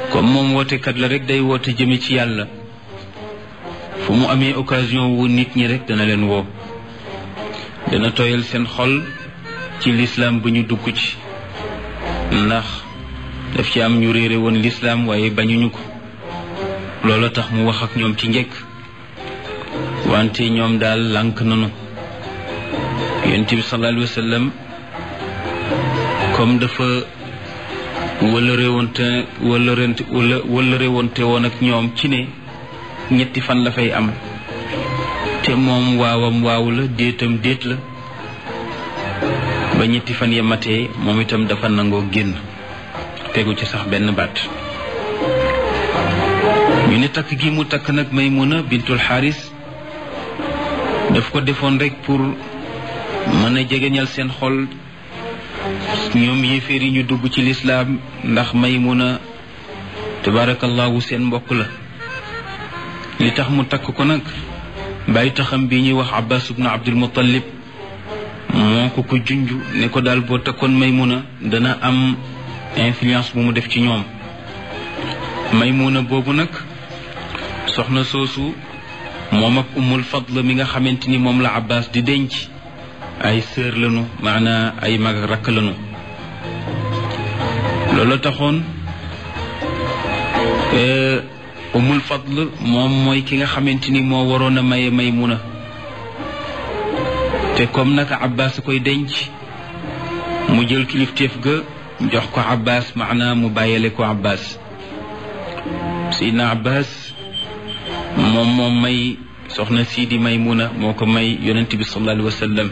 comme moom wootekat la rek day woote jëme ci yàlla fu mu amee occasion wu nit ñi rek dana leen woo dana tooyal seen xol ci lislaam bu ñu dugg ci ndax daf ci am ñu réere woon lislaam waaye bañuñu ko loolu tax mu wax ak ñoom ci njëkk wante ñoom daal lànk nanu yonent bi sallallahu alayhi wa sallam comme dafa wëllëreewante wëllërente wëllëreewante woon ak ñoom ci ne ñetti fan la fay am te moom waawam waaw la déetam déet la ba ñetti fan ya matee moom itam dafa nangoo génn tegu ci sax benn baat ñu ne takk gi mu takk nag Maymuna bintul Xaaris daf ko defoon rek pour mën a jegeñal seen xol ñoom yéeféer yi ñu dugg ci lislaam ndax Maymuna tabaarakallaahu seen mbokk la li tax mu takk ko nag bàyyi taxam bi ñuy wax Abbas ibnu Abdul Muttalib moo ko ko junj ne ko daal boo takkoon Maymuna dana am influence bu mu def ci ñoom Maymuna boobu nag soxna soosu moom ak Ummul Fadl mi nga xamante ni moom la Abbas di denc ay sœur lañu maanaa ay mag ak rakk lañu loolu taxoon Ummul Fadl moom mooy ki nga xamante ni moo waroon a maye Maymuna te comme naka Abbas koy denc mu jël kilifteef ga jox ko Abbas maanaa mu bàyyale ko Abbas Seydina Abbas moom moom may soxna sii di Maymuna moo ko may yonent bi sallallahu alayhi wa sallam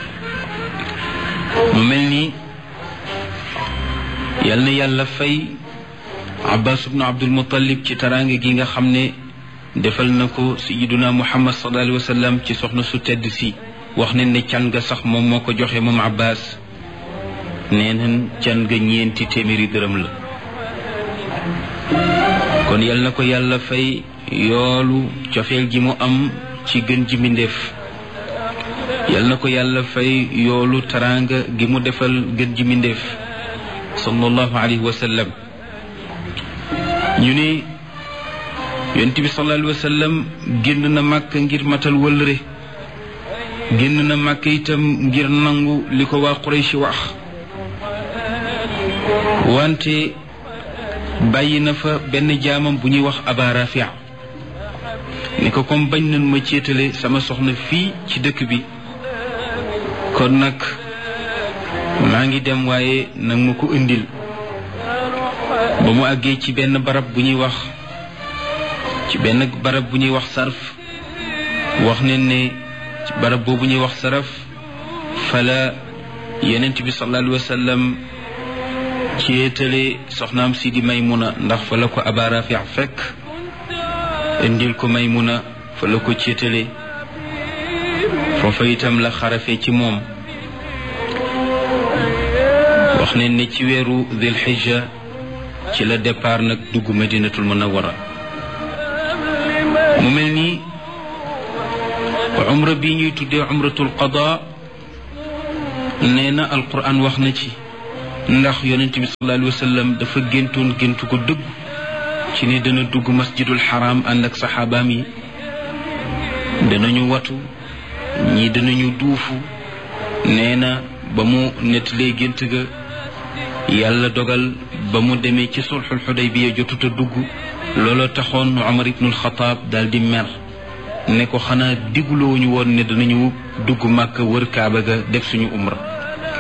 mu mel ni yal na yàlla fay Abbas ibnu Abdul Muttalib ci taraange gi nga xam ne defal na ko sayiduna Muhammad sallallahu alayhi wa sallam ci soxna su tedd si wax ne ne can ga sax moom moo ko joxe moom Abbas nee nañ can ga ñeenti téeméeri dërëm la kon yal na ko yàlla fay yoolu cofeel gi mu am ci gën ji mbindéef yal na ko yàlla fay yoolu taraanga gi mu defal gën ji mbindéef sallallahu alayhi wa sallam ñu ne yonent bi sallallahu alayhi wa sallam génn na màkk ngir matal wëllëre génn na màkk itam ngir nangu li ko waa Quraysh wax wante bàyyi na fa benn jaamam bu ñuy wax Aba Rafia ni ko comme bañ nañ ma céetale sama soxna fii ci dëkk bi kon nag maa ngi dem waaye nag ma ko indil ba mu àggee ci benn barab bu ñuy wax ci benn barab bu ñuy wax sarf wax ne ne ci barab boobu ñuy wax saraf fala yenent bi sallallahu alayhi wa sallam céetale soxnaam si di Maymuna ndax fa la ko Aba Rafi fekk indil ko Maymuna fa la ko céetale foofa itam la xarafe ci moom wax ne ne ci weeru Dil Hijja ci la départ nag dugg Madinatul Munawwara mu mel ni umra bi ñuy tuddee umratul qada nee na alquran wax na ci ndax yonent bi sallallahu alayhi wa sallam dafa géntoon géntu ko dëgg ci ne dana dugg masjidul xaram ànd ak saxaabaam yi danañu watu ñii danañu duufu nee na ba mu nettalee gént ga yàlla dogal ba mu demee ci sulxul xudaybiya jotut a dugg looloo taxoon Umar ibnul Xataab daal di mer ne ko xanaa diguloo ñu woon ne danañu dugg màkk wër kaaba ga def suñu umra